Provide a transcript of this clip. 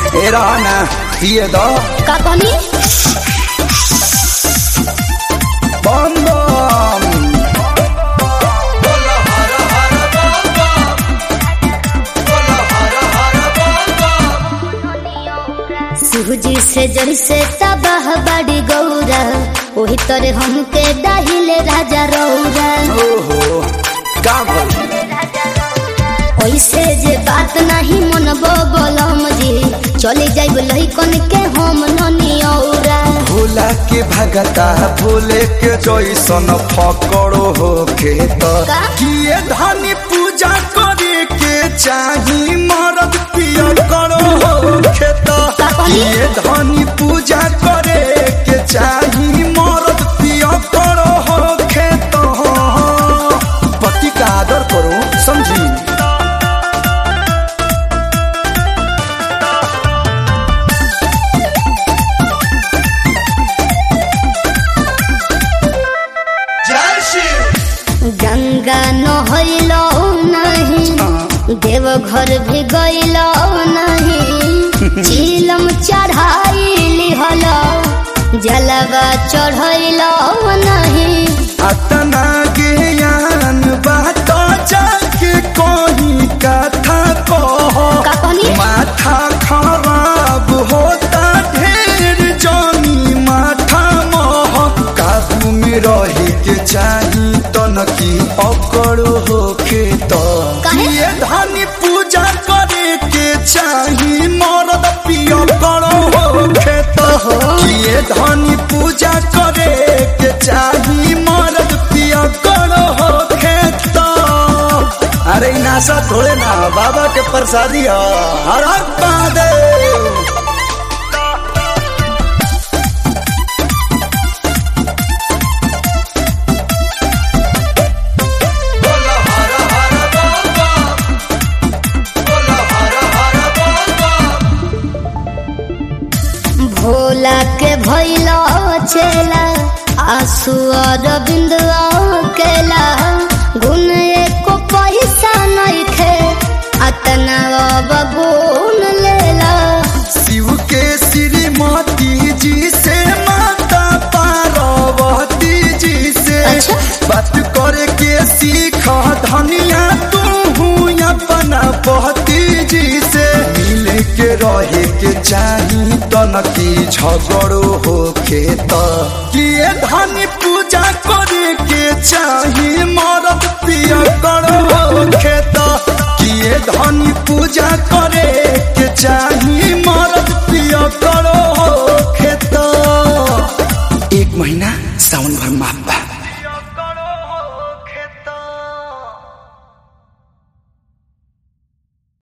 ए रहना पिए दो का कहनी बम बम सूजी से जैसे तबाह बड़ी गौरा वही तरह हमके दाहिले राजा रौरा ओहो का भइल ऐसे जे बात नहीं मनबो बोलम जी चले जाइब लइकन के हम ननी औरा भोला के भगता भोले के जैसन फकड़ो हो खेत का? किए धनी पूजा करे के चाही मरद पिया करो हो खेत का कहली? किए धनी पूजा करे के चाही मरद पिया करो हो खेत पति का आदर करो समझी गंगा नहलो नहीं देवघर भी गइलो नहीं चीलम चढ़ाई हलो जलवा चढ़ैलो नहीं अतना ज्ञान बात जाके कोई कथा कहो का कहनी माथा खराब होता ढेर जानी माथा मोह काबू में रहे के चाही तनकी अकड़ होके तो काहे? ये धनी पूजा करे के चाही मरद पिया करो होके तो ये धनी पूजा करे के चाही मरद पिया करो होके तो अरे इ नासा थोड़े ना बाबा के प्रसादी ह हर हर महादेव भोला के भैलो चेला आंसू और बिंदुआ केला गुन एको पैसा नहीं खे अतना अब गुन लेला शिव के श्रीमती जी से माता पार्वती जी से अच्छा। बात करे के सीख धनिया तू अपना पति जी से मिले के रहे के चाही तनकी झगड़ो हो खेत किए धनी पूजा करे के चाही मरद पिया करो हो खेत किए धनी पूजा करे के चाही